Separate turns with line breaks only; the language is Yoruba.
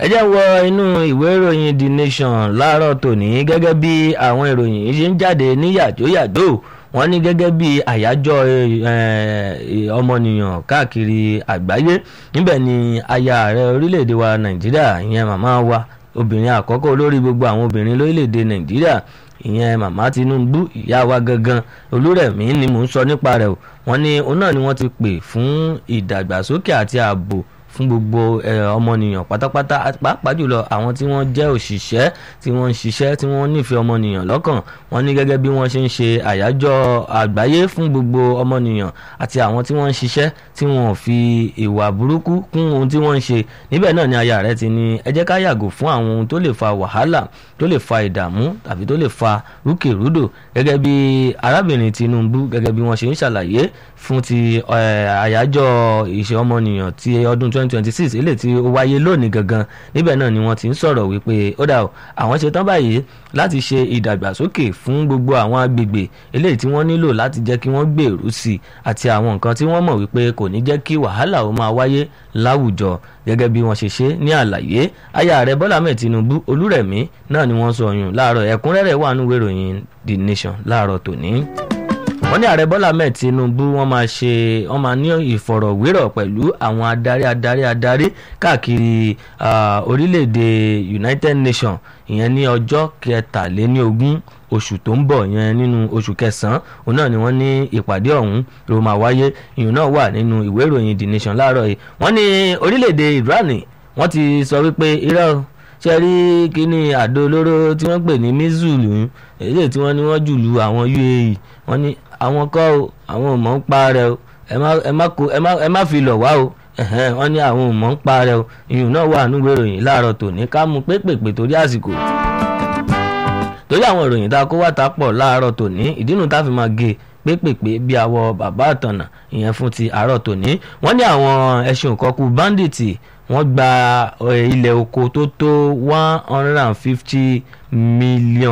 ẹ jẹ́ wọ inú ìwé ìròyìn the nation láàárọ̀ tòní gẹ́gẹ́ bí àwọn ìròyìn yìí ṣe ń jáde ní yàjóyàjó wọ́n ní gẹ́gẹ́ bí àyájọ́ ọmọnìyàn káàkiri àgbáyé níbẹ̀ ni aya ààrẹ orílẹ̀-èdè wa nàìjíríà ìyẹn màmá wa obìnrin àkọ́kọ́ olórí gbogbo àwọn obìnrin lórílẹ̀-èdè nàìjíríà ìyẹn màmá tinubu ìyá wa gangan olúrẹ̀mí ni mò ń sọ nípa rẹ̀ o wọ́n ní òun náà ni wọ́n ti pè fún ìdàgbàsókè àti ààbò fún gbogbo ọmọnìyàn pátápátá pàápàá jùlọ àwọn tí wọ́n jẹ́ òṣìṣẹ́ tí wọ́n ń ṣiṣẹ́ tí wọ́n nífẹ̀ẹ́ ọmọnìyàn lọ́kàn wọ́n ní gẹ́gẹ́ bí wọ́n ṣe ń ṣe àyájọ́ àgbáyé fún gbogbo ọmọnìyàn àti àwọn tí wọ́n ń ṣiṣẹ́ tí wọ́n fi ìwà burúkú kún ohun tí wọ́n ń ṣe níbẹ̀ náà ni aya rẹ̀ ti ní ẹ jẹ́ ká yàgò fún àwọn ohun tó lè fa wàhálà tó lè fa ìdààmú tàbí tó lè fa rúkèrúdò gẹ́gẹ́ bí arábìnrin Tinubu gẹ́gẹ́ bí wọ́n ṣe ń ṣàlàyé fún ti àyájọ́ ìṣe ọmọnìyàn ti ọdún 2026 eléyìí tí ó wáyé lónìí gangan níbẹ̀ náà ni wọ́n ti ń sọ̀rọ̀ wípé ó dà o àwọn ṣe tán báyìí láti ṣe ìdàgbàsókè fún gbogbo àwọn agbègbè eléyìí tí wọ́n nílò láti jẹ́ kí wọ́n gbèrú sí i àti àwọn nǹkan tí wọ́n mọ̀ wípé kò ní jẹ́ kí wàhálà ó máa wáyé láwùjọ gẹ́gẹ́ bí wọ́n ṣe ṣe ní àlàyé aya ààrẹ Bọ́lá Ahmed Tinubu Olúrẹ̀mí náà ni wọ́n sọ yùn láàárọ̀ ẹ̀kúnrẹ́rẹ́ wà nínú ìròyìn The Nation láàárọ̀ tòní wọ́n ní ààrẹ bọ́lá ahmed tinubu wọ́n máa ṣe wọ́n máa ní ìfọ̀rọ̀wérọ̀ pẹ̀lú àwọn adarí adarí adarí káàkiri orílẹ̀-èdè united nations ìyẹn ní ọjọ́ kẹtàléníogún oṣù tó ń bọ̀ yẹn nínú oṣù kẹsàn-án òun náà ni wọ́n ní ìpàdé ọ̀hún ló máa wáyé ìyẹn náà wà nínú ìwé ìròyìn the nation láàárọ̀ yìí wọ́n ní orílẹ̀-èdè iran wọ́n ti sọ wípé irọ́ ṣe rí kíní àdó olóró tí wọ́n pè ní mizulu èyí tí wọ́n ní wọ́n jù lu àwọn uae wọ́n ní àwọn kọ́ o àwọn ò mọ̀ ń pa rẹ o ẹ má fi lọ̀ wá o wọ́n ní àwọn ò mọ̀ ń pa rẹ o ìyún náà wà nínú ìròyìn láàárọ̀ tòní ká mú pépèpè torí àsìkò torí àwọn ìròyìn tá a kó wá ta pọ̀ láàárọ̀ tòní ìdínú tá a fi máa gé pépèpé bí àwọ bàbá àtànà ìyẹn fún ti àárọ̀ tòní wọ́n ní àwọn ẹṣin òkọ́kù báńdíìtì wọ́n gba ilẹ̀ oko tó tó one hundred and fifty million